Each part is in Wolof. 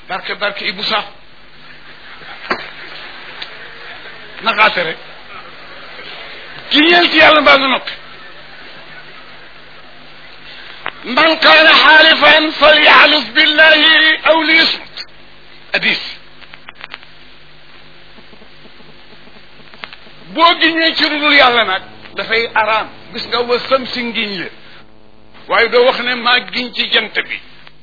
barke barke Ibou Sakho naxaate rek giñeel ci yàlla mbaa nga noppi man kaana xaalifan falyaxluf billahi aw liyasmut hadis boo giñee ci dudul yàlla nag dafay araam gis nga wa sam si ngiñ la waaye doo wax ne maa giñ ci jant bi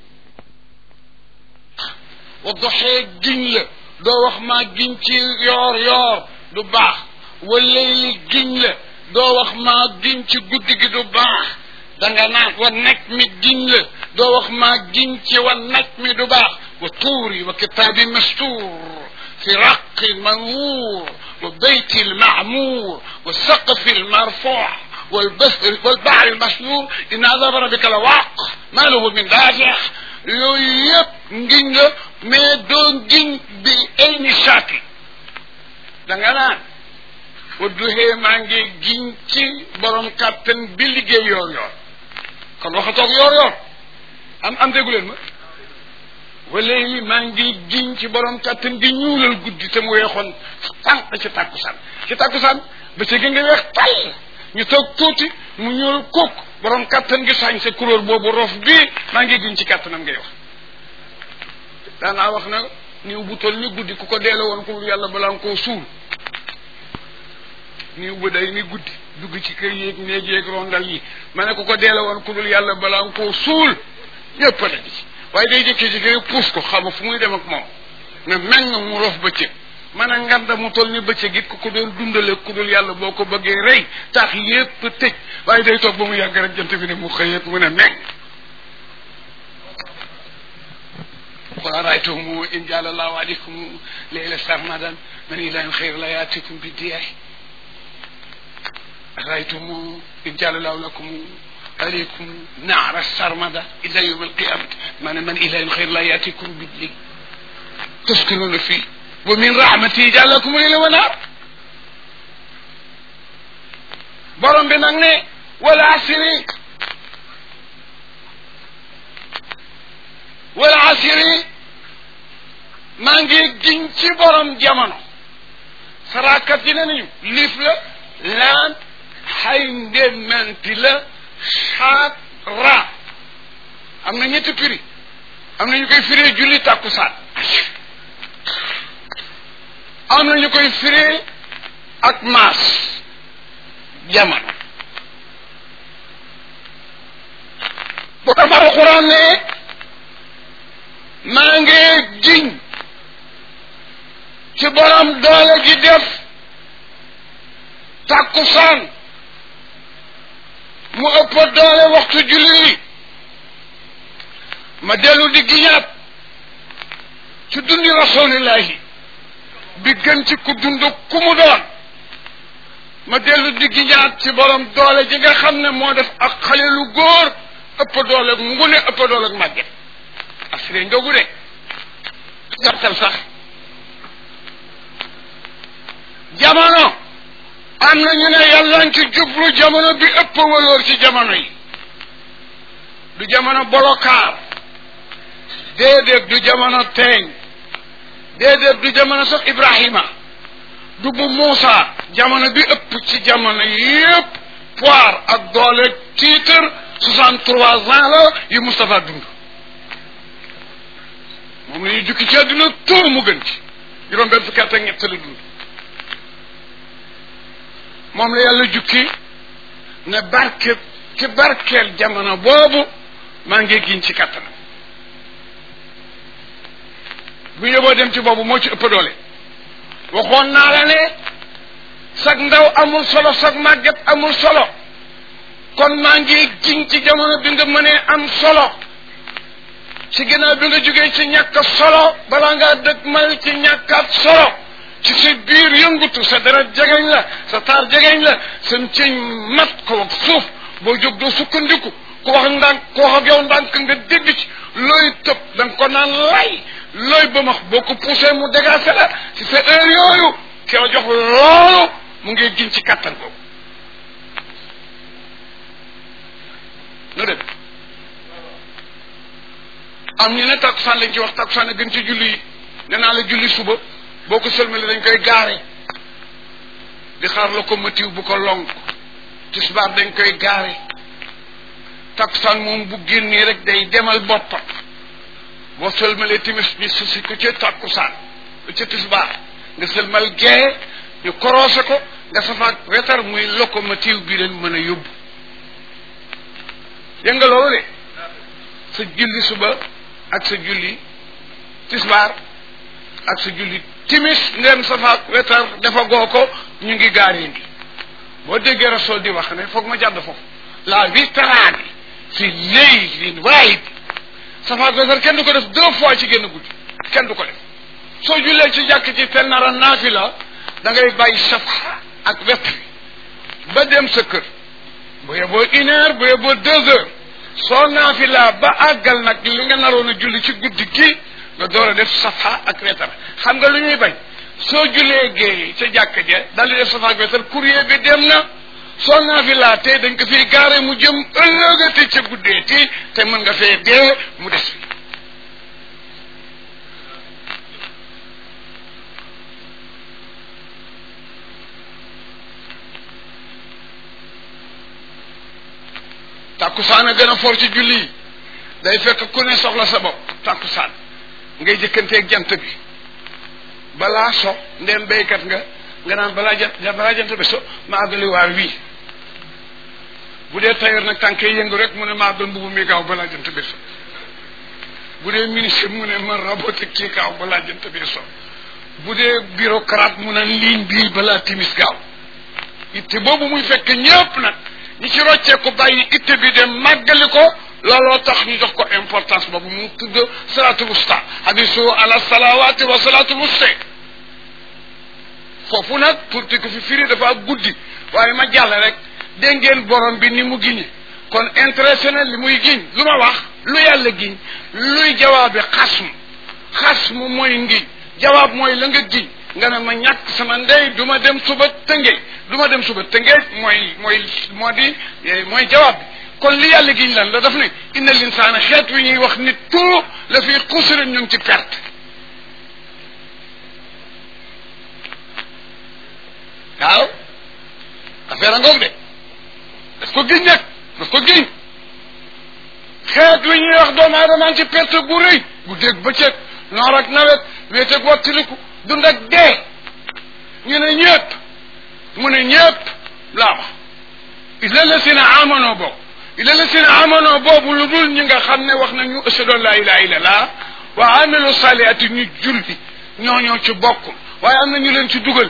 wa doxee giñ la doo wax maa giñ ci yoor yoor du baax wala li giñ la doo wax maa giñ ci guddi gi du baax danga naan wa nekk mi giñ la doo wax maa giñ ci wa nekk mi du baax wa tuuri wa kitaabi mastuur fi raqi manwuur wa beyti lmaamuur wa saqfi lmarfuu والبحر والبحر المسجور إن عذاب ربك لواقع ما له من دافع yooyu yëpp ngiñ la mais doo ngiñ bi ay ni saati da nga naan wa duxee maa ngi giñ ci borom kàttan bi liggéey yoor yoor kon waxatoog yoor yoor am am déggu leen ma wala yi maa ngi giñ ci borom kàttan bi ñuulal guddi te mu weexoon tànq ci tàkkusaan ci tàkkusaan ba ci gi nga weex tàll ñu toog tuuti mu ñuul kukk borom kàttan gi sañ sa couleur boobu rof bii maa ngi giñ ci kàttanam ngay wax daanaa wax na niw bu toll ni guddi ku ko deele woon ko yàlla balaa nga koo suul niw bu day ni guddi dugg ci kër yéeg néeg yéeg rondal yi ma ne ku ko deele woon ku dul yàlla balaa nga koo suul ñëpp la ci waaye day jëkkee-jëkkee puus ko xama fu muy dem ak moom ne meññ mu rof bëccëg man a nganda mu toll ni bëccëg it ku ko doon dundale ku dul yàlla boo ko bëggee rey tax yépp tëj waaye day toog ba mu yàgg rek jant bi ne mu xëyeet mu ne meññ قل أرأيتم إن جعل الله عليكم ليلة سرمدا من إله خير لا يأتيكم بالدياء أرأيتم إن جعل الله لكم عليكم نار السرمدة إلى يوم القيامة من من إله خير لا يأتيكم بالليل تسكنون فيه ومن رحمته جعل لكم الليل والنهار borom bi nag ne wala asiri wala asiri maa ngi giñ ci borom jamono sarakat yi ne nañu liif la laan xay ndémmanti la xaat ra am na ñetti firi am na ñu koy firee julli tàkkusaan am na ñu koy firee ak maas jamono bu ko far alquran ne maa ngi giñ ci borom doole ji def tàkkusaan mu ëpp doole waxtu julli yi ma dellu di giñaat ci dundi rasulillahi bi gën ci ku dund ku mu doon ma dellu di giñaat ci borom doole ji nga xam ne moo def ak xale lu góor ëpp doole ngune ëpp doole màgget assuré ndogu de gartal sax jamono am na ñu ne yàlla ci jublu jamono bi ëpp waloor ci jamono yi du jamono bolokaar déedéet du jamono teeñ déedéet du jamono sax Ibrahima du bu Muusa jamono bi ëpp ci jamono yépp poire ak doole titre soixante trois ans la yu Moustapha dund moom la ñuy jukki ci àdduna tóor mu gën ci juróom benn fukki at ak ñett la dund moom la yàlla jukki ne barke ci barkeel jamono boobu maa ngi giñ ci kattanam bu yóbboo dem ci boobu moo ci ëpp doole waxoon naa la ne sag ndaw amul solo sag màgget amul solo kon maa ngi giñ ci jamono bi nga mënee am solo ci ginnaaw bi nga jógee ci ñàkk solo balaa ngaa dëgmal ci ñàkkaat solo ci sa biir yëngutu sa dara jegeñ la sa taar jegeñ la sa cëñ mat ko ak suuf boo jóg doo sukkandiku ku wax ndànk ku wax ak yow ndànk nga dégg ci looy tëb da nga ko naan lay looy ba max boo ko poussé mu dégagé la ci sa heure yooyu ki la jox loolu mu ngi giñ ci kattan boobu nu dem am ñu ne takkusaan lañ ci wax takkusaan a gën ci julli yi nee naa la julli suba boo ko sëlmale dañ koy gaare di xaar locomotive bu ko lonk tisbaar dañ koy gaare takkusaan moom bu génnee rek day demal boppam boo sëlmalee timis ñu susi ko ca takkusaan ca tisbaar nga sëlmal gee ñu korosé ko nga safaat wetar muy locomotive bi leen mën a yóbbu yëg nga loolu de sa julli suba ak sa julli tisbaar ak sa julli timis ngeen safaat wetar dafa goo ko ñu ngi gaaree ngi boo déggee rasul di wax ne foog ma jàdd foofu la witraani fi leylin waahid safaat wetar kenn du ko def deux fois ci génn guddi kenn du ko def soo jullee ci jàkk ci te nara naafila da ngay bàyyi safa ak wetr ba dem sa kër bu yeboo une heure bu yeboo deux heures soo naafila ba àggal nag li nga naroon a julli ci guddi gi nga door a def safa ak wetar xam nga lu ñuy bañ soo jullee géey ca jàkk je daal di def safa ak wetar courrier bi dem na soo naafila te dañ ko fiy gaare mu jëm ëllëgate ca guddee ti te mën nga fee dee mu des fi tàkkusaan a gën a for ci julli yi day fekk ku ne soxla sa bopp tàkkusaan ngay jëkkanteeg jant bi balaa so ndem béykat nga nga naan balaa jant balaa jant bi so ma àggali waa wii bu dee tailleur nag tànk yi yëngu rek mu ne ma àggal mbubu mi gaaw balaa jant bi so bu dee ministre mu ne ma rabote kii gaaw balaa jant bi so bu dee bureaucrate mu ne ligne bii balaa timis gaaw itte boobu muy fekk ñëpp nag ñi ci rocceeku bàyyi itte bi dem màggali ko looloo tax ñu jox ko importance boobu mu tudd salatu wusta hadisu ala salawati wa salatu wusta foofu nag pour ti ko fi firi dafa guddi waaye ma jàll rek dégg ngeen borom bi ni mu giñe kon intéressé na li muy giñ lu ma wax lu yàlla giñ luy jawaabi xasm xasm mooy ngiñ jawaab mooy la nga giñ nga ne ma ñàkk sama ndey du ma dem suba tëngeej du ma dem suba tëngeej mooy mooy moo di mooy jawaab bi kon li yàlla giñ lan la daf ne inna linsaana xeet wi ñuy wax nit tout la fi xusrin ñu ngi ci perte waaw affaire a ngoog de daf ko giñ nag daf ko giñ xeet wi ñuy wax doomu aadama ci perte gu rëy bu dégg bëccëg noor ak nawet wéeteeg wattiliku dund ak dee ñu ne ñëpp mu ne ñëpp laa wax illa la si na amanoo boobu illa la si na amanoo boobu lu dul ñi nga xam ne wax nañu ashhadu an la ilaha illa llah wa amilu saliati ñu julli ñooñoo ci bokk waaye am na ñu leen ci dugal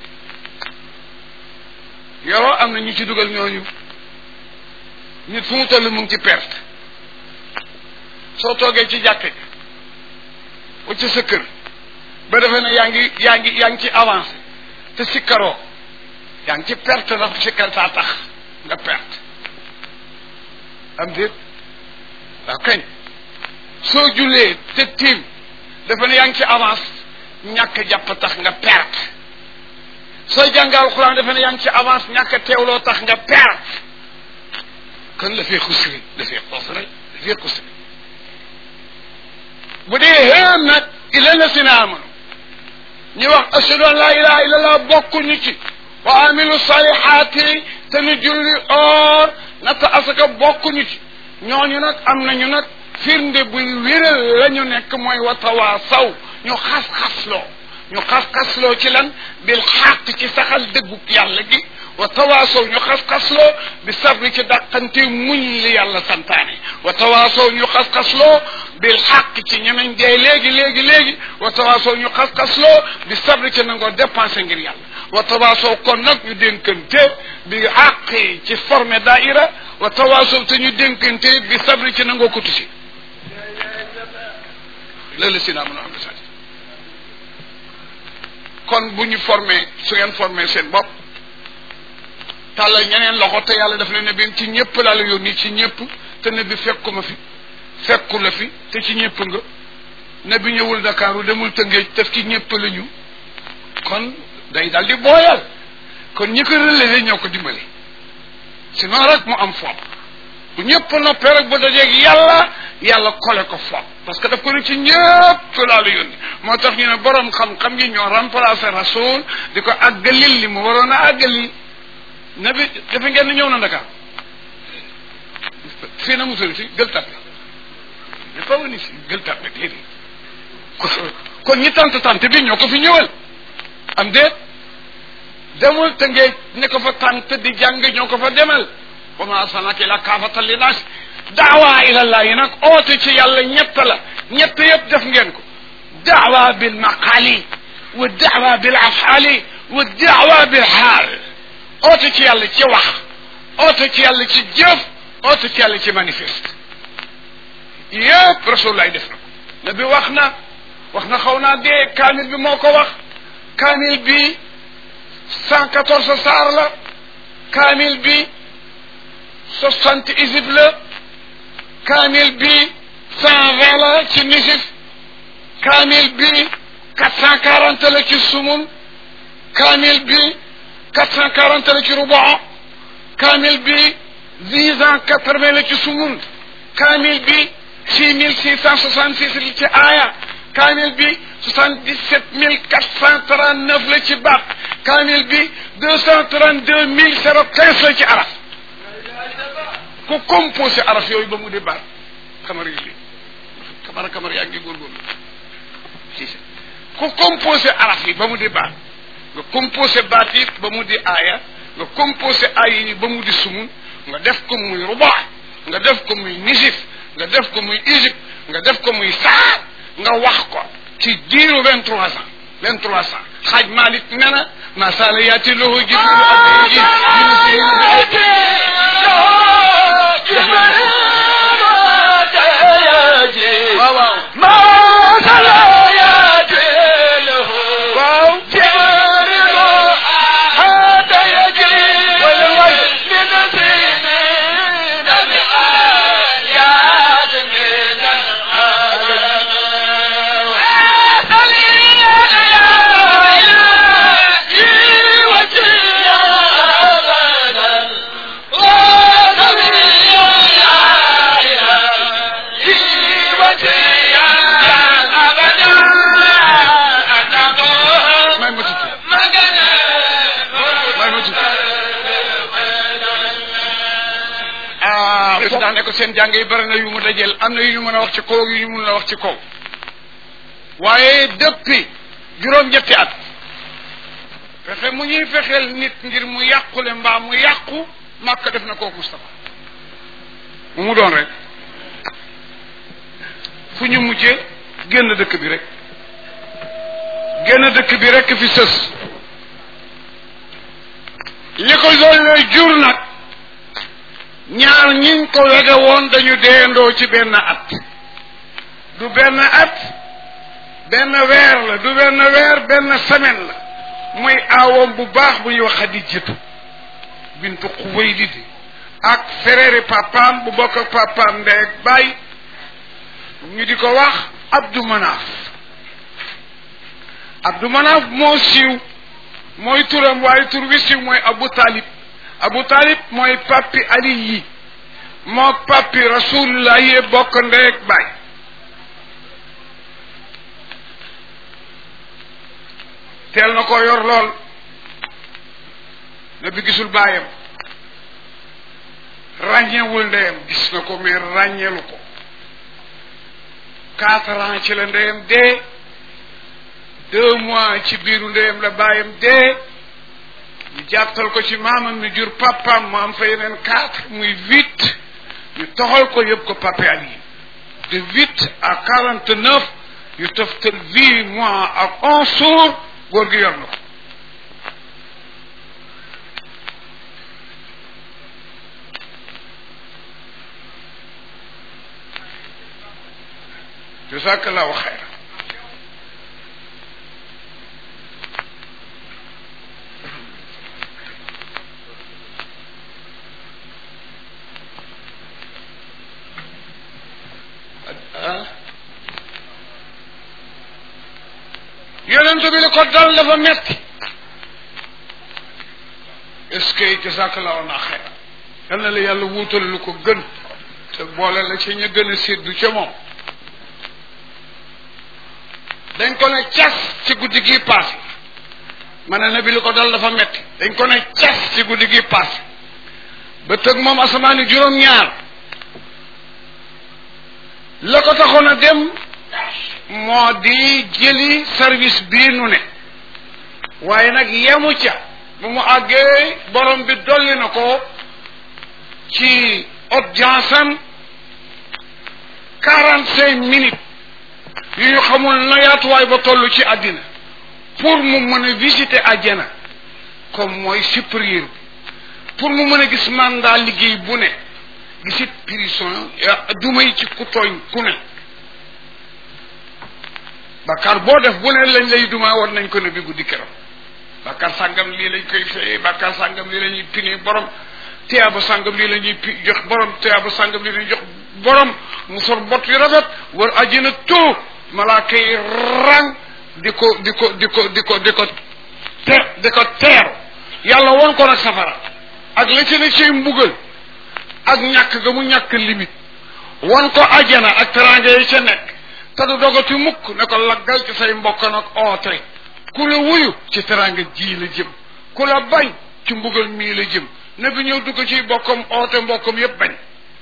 yoroo am na ñu ci dugal ñooñu nit fu mu toll mu ngi ci perte soo toogee ci jàkke wacc sa kër ba defee ne yaa ngi yaa ngi yaa ngi ci avancé te sikkaroo yaa ngi ci perte ndax sikkar saa tax nga perte am déet waaw kañ soo jullee te tiim dafa ne yaa ngi ci avance ñàkk jàpp tax nga perte soo jàngal alxuraan dafa ne yaa ngi ci avance ñàkk teewloo tax nga perte kon la fee xusri la fee xusri la fee xusri bu dee xéen nag ila la si na amanu ñu wax ashhadu an la ilaha illa allah bokkuñu ci wa amilu salihaati te ñu julli or natta asaka bokkuñu ci ñooñu nag am nañu nag firnde buy wéral la ñu nekk mooy wa tawaasaw ñu xas-xasloo ñu xas-xasloo ci lan bil xaq ci saxal dëggu yàlla gi wa tawaasaw ñu xas-xasloo bi sabri ci dàqante muñ li yàlla santaane wa tawaasaw ñu xas-xasloo bil xaq ci ñemeñ dee léegi léegi léegi wa tawaasaw ñu xas-xasloo bi sabri ci nangoo dépensé ngir yàlla wa tawaasaw kon nag ñu dénkante bi xaq ci formé daaira wa tawaasaw te ñu dénkante bi sabri ci nangoo ko tusi loolu si naa mën a am message kon bu ñu formé su ngeen formé seen bopp tàllal ñeneen loxo te yàlla daf ne ne bi ci ñëpp laa la yónni ci ñëpp te ne bi fekkuma fi fekku la fi te ci ñëpp nga ne bi ñëwul Dakaaru demul Tëngéej te ci ñëpp la ñu kon day daal di booyal kon ñi ko relevé ñoo ko dimbali sinon rek mu am foop bu ñëpp noppee rek bu dajeeg yàlla yàlla kole ko foog parce que daf ko ne ci ñëpp laa la yónni moo tax ñu ne borom xam-xam yi ñoo remplacé rasul di ko àggalil li mu waroon a àggali nabi dafa ngeen ñëw na Dakar fii na mu tudd ci gël tàppe dafa wani si gël tàppe déedéet kon ñi tant tant bi ñoo ko fi ñëwal am déet demul te ngee ne ko fa tant di jàng ñoo ko fa demal wa ma arsalnaka ila kaafatan linnaas daawa ilallah yi nag oote ci yàlla ñett la ñett yëpp def ngeen ko daawa bil maqali wa daawa bil afali wa daawa bil xaal oote ci yàlla ci wax oote ci yàlla ci jëf oote ci yàlla ci manifeste yëpp rasulullah def na ko nabi wax na wax na xaw naa dee kaamil bi moo ko wax kaamil bi cent quatorze saar la kaamil bi soixante isib la kaamil bi cent vingt la ci nisif kaamil bi quatre cent quarante la ci sumun kaamil bi quatre cent quarante la ci rubo kaamil bi dix ans quatre vingt la ci sumun kaamil bi six mille six cent soixante six la ci aaya kaamil bi soixante dix sept mille quatre cent trente neuf la ci baat kaamil bi deux cent trente deux mille zéro quinze la ci araf ku composé araf yooyu ba mu di baat xamar yi li kamara kamar yaa ngi góorgóorlu si si ku composé araf yi ba mu di baat nga composé baat yi ba mu di aaya nga composé aaya yi ba mu di sumun nga def ko muy rubaa nga def ko muy nisif nga def ko muy Égypte nga def ko muy saar nga wax ko ci diiru vingt trois ans vingt trois ans xaaj Malik nee na ma sala yaati lahu jibril abdi waaw waaw ما سلا يدله waaw جبريل هذا يجري من سنين الآيات من العالم وجهي أبدا ونبي may ma tudd may ma tudd ah président ne ko seen jàng yi bari na yu mu dajeel am na yu ñu mën a wax ci kaw yu ñu mën a wax ci kaw waaye depuis juróom-ñetti at fexe mu ñuy fexeel nit ngir mu yàqule mbaa mu yàqu màkk def na kooku Moustapha mu mu doon rek fu ñu mujjee génn dëkk bi rek génn dëkk bi rek fi sës li ko doon jur nag ñaar ñiñ ko wege woon dañu deendoo ci benn at du benn at benn weer la du benn weer benn semaine la muy aawam bu baax bu ñuy wax Xadijatu bintu Xuwaylid ak frère papaam bu bokk ak papaam ndey ak baay ñu di ko wax Abdou Manaf Abdou Manaf moo siiw mooy turam waaye tur wi siiw mooy Abu Talib Abu Talib mooy papi Ali yi moo papi Rasulullah yi bokk ndey ak baay teel na ko yor lool na bi gisul baayam ràññeewul ndeyam gis na ko mais ràññeelu ko quatre ans ci la ndeyam dee deux mois ci biiru ndeyam la baayam dee ñu jàttal ko ci maamam mi jur papaam mu am fa yeneen quatre muy huit ñu toxal ko yëpp ko pape Ali de huit à quarante neuf yu toftal huit mois ak onze jours góor gi yor na ko jazakallahu xayra ah yonent bi li ko dal dafa metti est-ce que jazakallahu naa xayra yal na la yàlla wuutal lu ko gën boole la ca ña gën a séddu ca moom dañ ko ne cas ci guddi gi passé ma ne nabi li ko dal dafa metti dañ ko ne cas ci guddi gi passé ba tëg moom asamaani juróom-ñaar la ko taxoon a dem moo di jëli service bii nu ne waaye nag yemu ca bu mu àggee borom bi dolli na ko ci audience am quarante cinq minutes yu ñu xamul na yaatuwaay ba toll ci àddina pour mu mën a visiter àjjana comme mooy supérieur bi pour mu mën a gis mandat liggéey bu ne gisit prison dumay ci ku tooñ ku ne bakkaar boo def bu ne lañ lay duma war nañ ko ne bi guddi keroog bakkaar sàngam lii lañ koy fayee bakkaar sàngam lii la ñuy pini borom tiyaaba sàngam lii la ñuy pi jox borom tiyaaba sàngam lii la ñuy jox borom mu sor bot yu rafet war àjjana tout malaaka yi rang di ko di ko di ko di ko di ko te di ko teeru yàlla woon ko nag safara ak la ci ne ciy mbugal ak ñàkk ga mu ñàkk limite won ko ajjana ak teraanga yi ca nekk te du dogati mukk ne ko laggal ci say mbokk nag oote ku la wuyu ci teraanga ji la jëm ku la bañ ci mbugal mii la jëm ne bi ñëw dugg ci bokkam oote mbokkam yépp bañ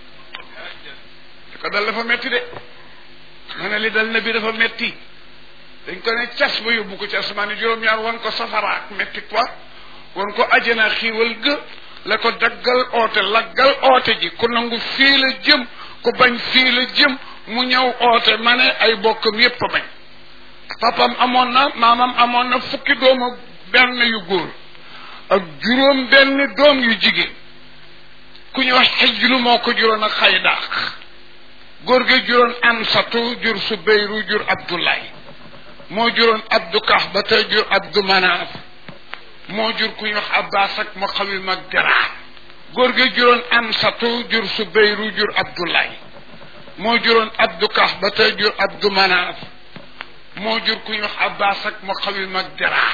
ko dal dafa metti de ma ne li dal na bi dafa metti dañ ko ne cas ba yóbbu ko ci asmaani juróom-ñaar wan ko safara ak metti quoi wan ko ajjana xiiwal ga la ko daggal oote laggal oote ji ku nangu fii la jëm ku bañ fii la jëm mu ñëw oote ma ne ay bokkam yépp a bañ papam amoon na maamam amoon na fukki doomu benn yu góor ak juróom benn doom yu jigéen ku ñu wax xijlu moo ko juróon ak xaydaax góor gi juróon ansatu jur subeyru jur abdullahi moo juróon abdu kaxbata jur abdu manaaf moo jur ku ñu wax abbas ak mu xawim ak dara góor gi juróon ansatu jur subeyru jur abdullahi moo juróon abdu kaxbata jur abdu manaaf moo jur ku ñu wax abbas ak mu xawim ak dara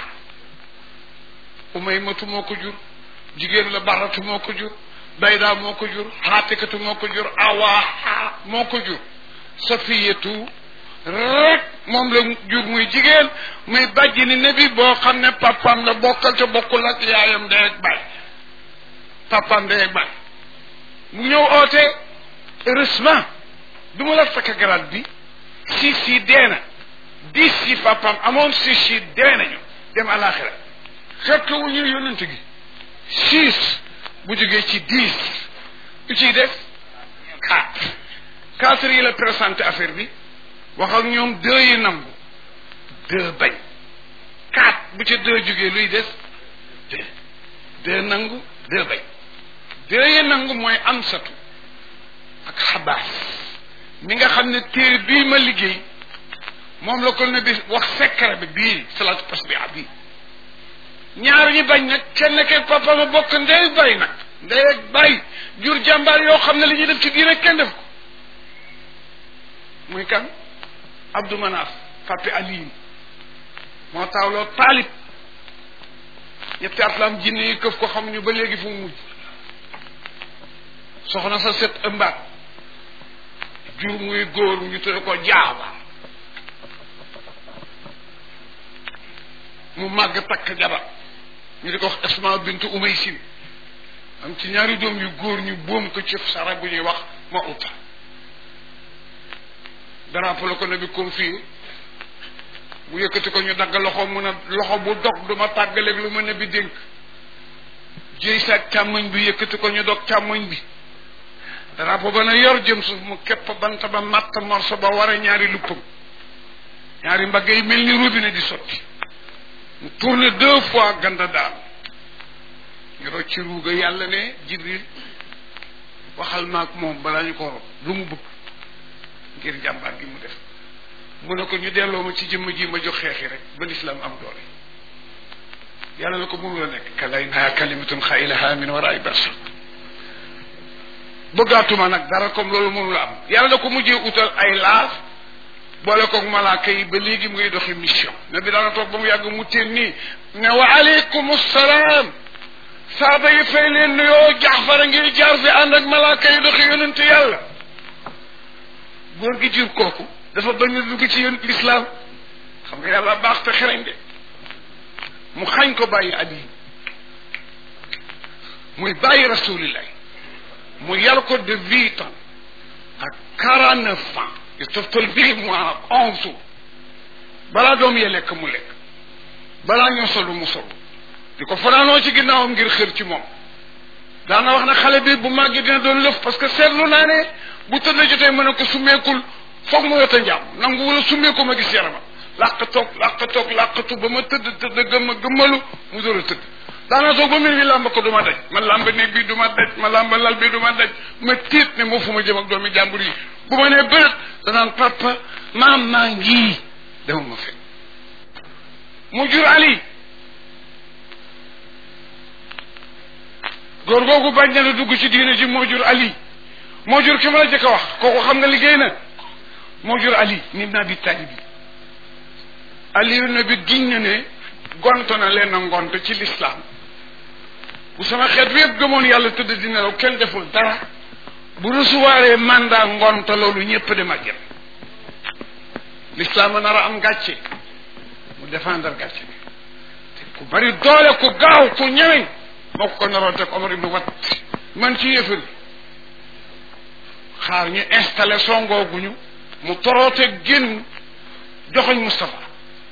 umaymatu moo ko jur jigéen la baratu moo ko jur bayda moo ko jur xaatikatu moo ko jur awaa moo ko jur safiyatu rek moom la jur muy jigéen muy bàjji ni nabi boo xam ne papam la bokkal te bokkul ak yaayam ndey ak baay papam ndey ak baay mu ñëw oote heureusement du ma la takk garaat bi si si dee na dix si papam amoon si si dee nañu dem alaxira fekk wu ñu yonent gi six bu jógee ci dix lu ciy def quatre quatre yi la présenté affaire bi wax ak ñoom deux yi nangu deux bañ quatre bu ca deux jógee luy des deux deux nangu deux bañ deux yi nangu mooy am satu ak xabaas mi nga xam ne téere bii ma liggéey moom la ko ne bi wax secret bi bii salaatu tasbiha bii ñaar ñi bañ nag kenn ke papa ma bokk ndey bay nag ndey ak bay jur jàmbaar yoo xam ne li ñuy def ci diine kenn def ko muy kan Abdou Manaf papi Aliin moo taawloo taalib ñetti at la am jinne yi këf ko xamuñu ba léegi fu mu mujj soxna sa set ëmbaat jur muy góor ñu tudde ko jaaba mu màgg takk jabar ñu di ko wax Asma bintu Umaysin am ci ñaari doom yu góor ñu boom ko ci sara bu ñuy wax ma uta drapeau la ko ne bi comme fii bu yëkkati ko ñu dagg loxo mun a loxo bu dog du ma tàggaleeg lu ma ne bi dénk jëy sa càmmoñ bi yëkkati ko ñu dog càmmoñ bi drapeau ba na yor jëm suuf mu képp bant ba matt morso ba war a ñaari luppam ñaari mbagg yi mel ni robinet di sotti mu tourné deux fois ganda daal ñu rocc ci ruuga yàlla ne jibril waxal maak moom balaa ñu ko rob lu mu bëgg ngir jàmbaar gi mu def mu ne ko ñu delloo ma ci jëmm ji ma jox xeexi rek ba lislaam am doole yàlla na ko mënu la nekk kalay naa kalimatun xaylaha min waraay barsa bëggaatuma nag dara comme loolu mënu la am yàlla na ko mujjee utal ay laaf boole koog malaaka yi ba léegi mu ngi doxi mission ne bi daana toog ba mu yàgg mu teen nii ne wa aleykum salaam saaba yi fay leen nuyoo jaxfara ngir jaar fi ànd ak malaaka yi doxi yonente yàlla góor gi jur kooku dafa bañ a dugg ci yoon lislaam xam nga yàlla baax te xereñ de mu xañ ko bàyyi ali muy bàyyi rasulillah mu yar ko de huit ans ak quarante neuf ans yu toftal huit mois ak onze jours balaa doom yee lekk mu lekk balaa ñoo solu mu solu di ko fanaanoo ci ginnaawam ngir xër ci moom daana wax na xale bi bu màggee dina doon lëf parce que seetlu naa ne bu tëdd jotee mën a ko summeekul foog mu weta njaam nangu wala summeeku ma gis yaramam làq toog làq toog làqatu ba ma tëdd tëdd gëmma gëmmalu mu door a tëdd daana toog ba mbir bi làmb ko du ma daj ma làmb néeg bi du ma daj ma làmb lal bi du ma daj ma tiit ne moo fu ma jëm ak doomi jàmbur yi bu ma nee bërët danaan papa maam maa ngi dama ma fekk mu jur ali góor googu bañ na la dugg ci diine ji moo jur ali moo jur ki ma la jëkk a wax kooku xam nga liggéey na moo jur ali nit naa bi taalib yi ali na bi giñ na ne gont na leen a ngont ci lislaam bu sama xeet bi yëpp gëmoon yàlla tëdd di nelaw kenn deful dara bu recevoiree mandat ngont loolu ñëpp dem ak lislaam a nar a am gàcce mu défendre gàcce bi te ku bari doole ku gaaw ku ñemeñ moo ko ko naroon teg Omar ibn Wat man ci yëfër xaar ñu installé songooguñu mu toroote génn joxoñ Moustapha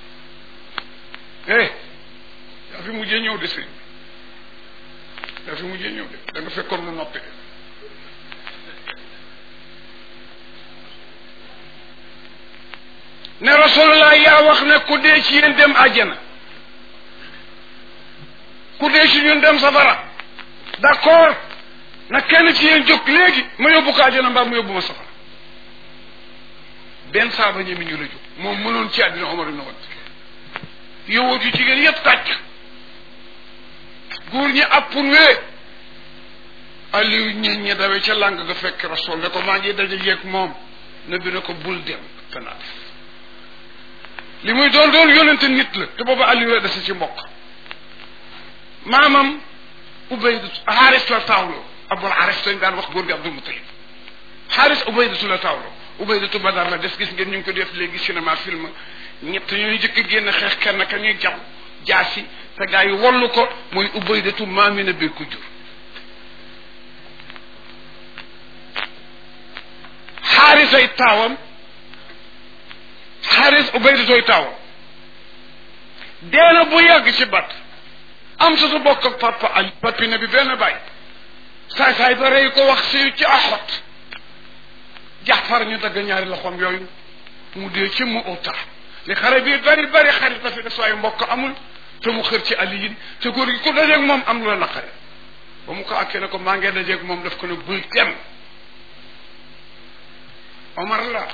eh yaa fi mujjee ñëw de sëñ yaa fi mujjee ñëw de da nga fekkoon mu noppi ne rasulullah yaa wax ne ku dee ci yéen dem àjjana ku dee ci ñun dem safara d'accord na kenn ci yéen jóg léegi ma yóbbu ko àjjana mbaa mu yóbbu ma safara benn saaba ñemi ñu la jóg moom mënoon ci àddina Omar ibn Wat yowóot yu jigéen yépp tàcc góor ñi appun wee Aliou ñi ñi dawe ca làng nga fekk rasul ne ko maa ngi daje yeeg moom na bi ne ko bul dem danaa def li muy doon doon yonente nit la te booba Aliou la dese ci mbokk maamam ubaydu xaaris la taawloo abul xaaris lañ daan wax góor gi abdul mutalib xaaris ubaydatu la taawloo ubaydatu badar la des gis ngeen ñu ngi ko def léegi cinéma film ñett ñooy jëkk a génn xeex kenn ka ñuy jam jaasi te gaa yi wallu ko muy ubaydatu maamina bi ko jur xaarisay taawam xaaris ubaydatoy taawam deena bu yàgg ci bat am sa su bokk ak papa ali papi ne bi benn bàyyi saay saay ba rey ko wax si ci axot jaxfar ñu dagg ñaari loxoom yooyu mu dee ci mu uta li xare bi bari bari xarit la fi des waaye mbokk amul te mu xër ci ali yi te góor gi ku dajeeg moom am lu la naqare ba mu ko akkee ne ko maa ngee dajeeg moom daf ko ne bul dem omar la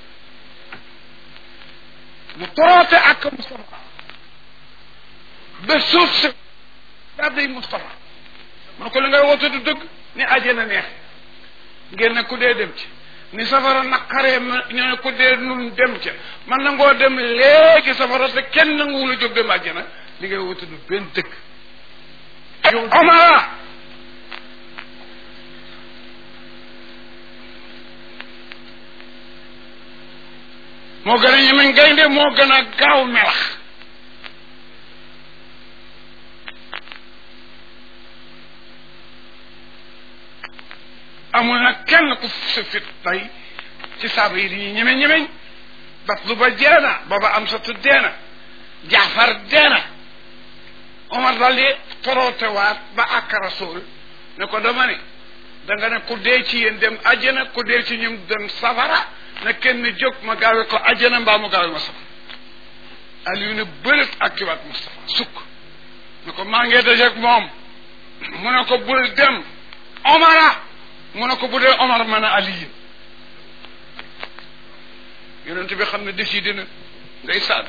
mu toroote ak Moustapha ba suuf si gàdday Moustapha man ko li ngay woote du dëgg ni àjjana neex ngeen ne ku dee dem ci ni safara naqaree ma ñoo ne ku dee nun dem ca man na ngoo dem léegi safara te kenn nanguwul a jóg dem àjjana li ngay woote du benn dëgg Omar moo gën a ñemeñ gaynde moo gën a gaaw melax amul nag kenn ku sa fit tey ci saaba yi dañuy ñemeñ ñemeñ bat lu ba jeena booba am sa tu deena jaafar deena omar dal di torootewaat ba ak rasul ne ko dama ne da nga ne ku dee ci yéen dem àjjana ku dee ci ñum dem safara na kenn jóg ma gaawe ko àjjana mbaa mu gaawe ma safara Aliou ne bërit ak kiwaat Moustapha sukk ne ko maa ngee dajeeg moom mu ne ko bul dem omara mu ne ko bu dee omar mën a aliyin yonent bi xam ne décidé na ngay saan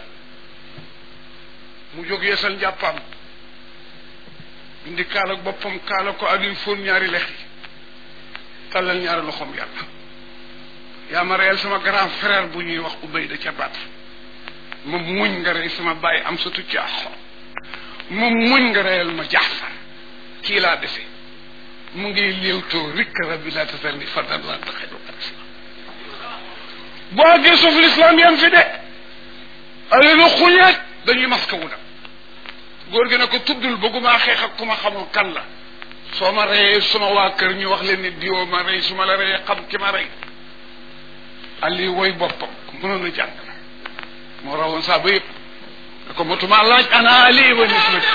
mu jóg yeesal njàppaam indi kaala boppam kaala ko Aliou fóon ñaari lex yi tallal ñaari loxoom yàlla yaa ma reyal sama grand frère bu ñuy wax Ubayda ca baat ma muñ nga rey sama bàyyi am sa tucc axo ma muñ nga reyal ma jaafar kii laa defe mu ngi léewtoo rikk rabbi laa tasal ni fardan laa taxaju boo àggee suuf l'islam yam fi de ale lu xuñeet dañuy maska wu dem góor gi ne ko tuddul bëgguma xeex ak ku ma xamul kan la soo ma reyee suma waa kër ñu wax leen ni diwoo ma rey su ma la reyee xam ki ma rey ali woy boppam mënoon a jàng la moo rawoon saa ba yëpp ne ko motuma laaj ana ali wa nisbati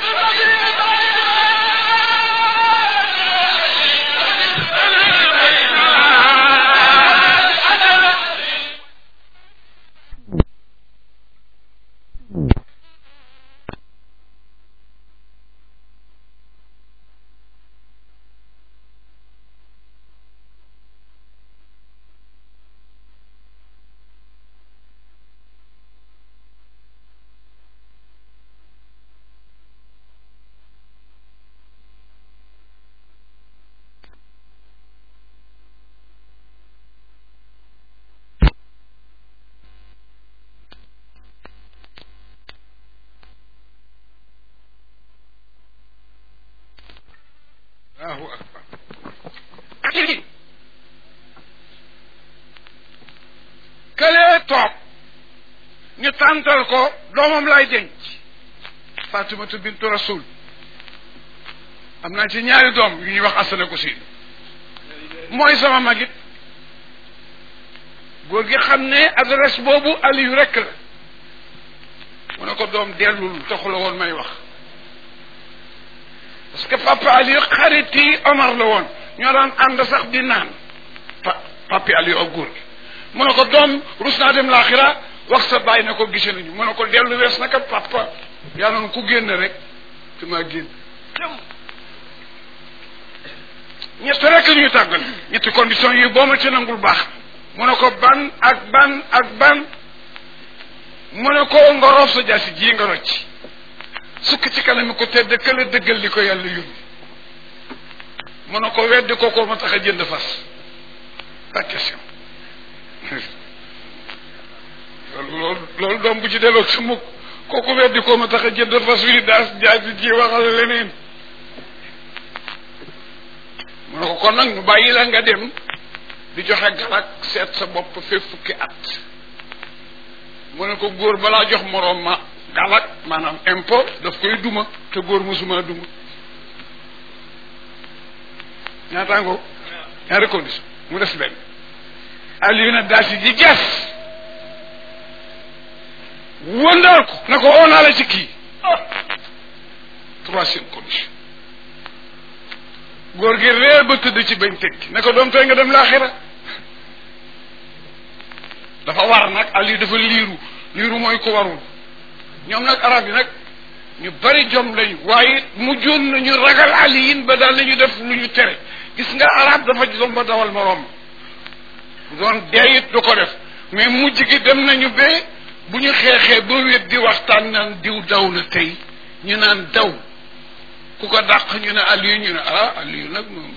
allahu akbar këlee toog ñu tàntal ko doomam lay denc fatimatu bintu rasul am naa ci ñaari doom yu ñuy wax asana ko si mooy sama magit góor gi xam ne adresse boobu aliyu rekk la mu ne ko doom dellul taxula woon may wax parce que papa Aliou xarit yi Omar la woon ñoo daan ànd sax di naan pa papi Aliou ak góor gi mu ne ko doom rus naa dem laaxira wax sa bàyyi na ko gise nañu mu ne ko dellu wees naka papa yaa noonu ku génn rek fi maa génn ñett rek ñuy tàggal ñetti condition yi boo ma ci nangul baax mu ne ko ban ak ban ak ban mu ne ko nga roof sa jaasi ji nga rocc sukk ci kanam ko tedd kële dëggal li ko yàlla yóbbu mu ne ko weddi ko ko ma tax a jënd fas pas question loolu loolu loolu doom bu ci delloo su mukk kooku weddi ko ma tax a jënd fas wi daas jaasi ji waxal leneen mu ne ko kon nag ñu bàyyi la nga dem di joxe galak seet sa bopp fee fukki at mu ne ko góor balaa jox moroom ma galak maanaam impôt daf koy duma te góor mosuma duma ñaataango ñaari condition mu des benn Aliou na daasi ji ges wëndaal ko ne ko oo naa la ci kii troisième condition góor gi réer ba tëdd ci bañ tekki ne ko doom tey nga dem laaxira dafa war nag Aliou dafa liiru liiru mooy ko warul ñoom nag arab yi nag ñu bari jom lañu waaye mujjoon nañu ragal aliyin ba daal nañu def lu ñu tere gis nga arab dafa jom ba dawal moroom doon deeyit du ko def mais mujj gi dem nañu ba bu ñu xeexee ba wét di waxtaan naan diw daw na tey ñu naan daw ku ko dàq ñu ne aliyu ñu ne ah aliyu nag moom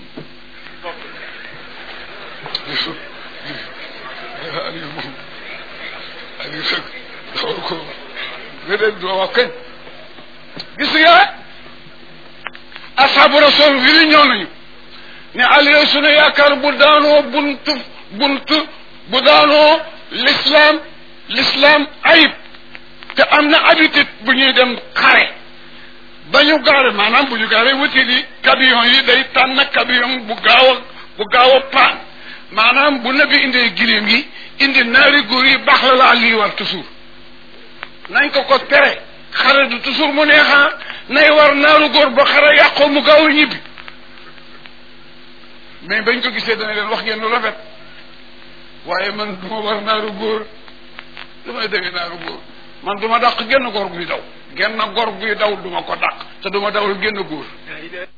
aliyu moom aliyu nag dawal ko léeg-léeg doo wax kañ gis nga asaabu rasul wi li ñëw nañu ne Aliou sunu yaakaar bu daanoo buntu buntu bu daanoo l'islam l'islam ayib te am na habitude bu ñuy dem xare ba ñu gaare maanaam bu ñu gaare wuti di camion yi day tànn camion bu gaaw a bu gaaw a paan maanaam bu nabi indee giléem yi indi naari góor yi baax la la Aliou war toujours nañ ko ko tere xare du toujours mu neexaa nay war naaru góor ba xare yàqoo mu gaaw a ñibbi mais bañ ko gisee dana leen wax ngeen lu rafet waaye man du ma war naaru góor lu may dégg naaru góor man du ma dàq genn góor buy daw genn góor buy daw du ma ko dàq te du ma dawal genn góor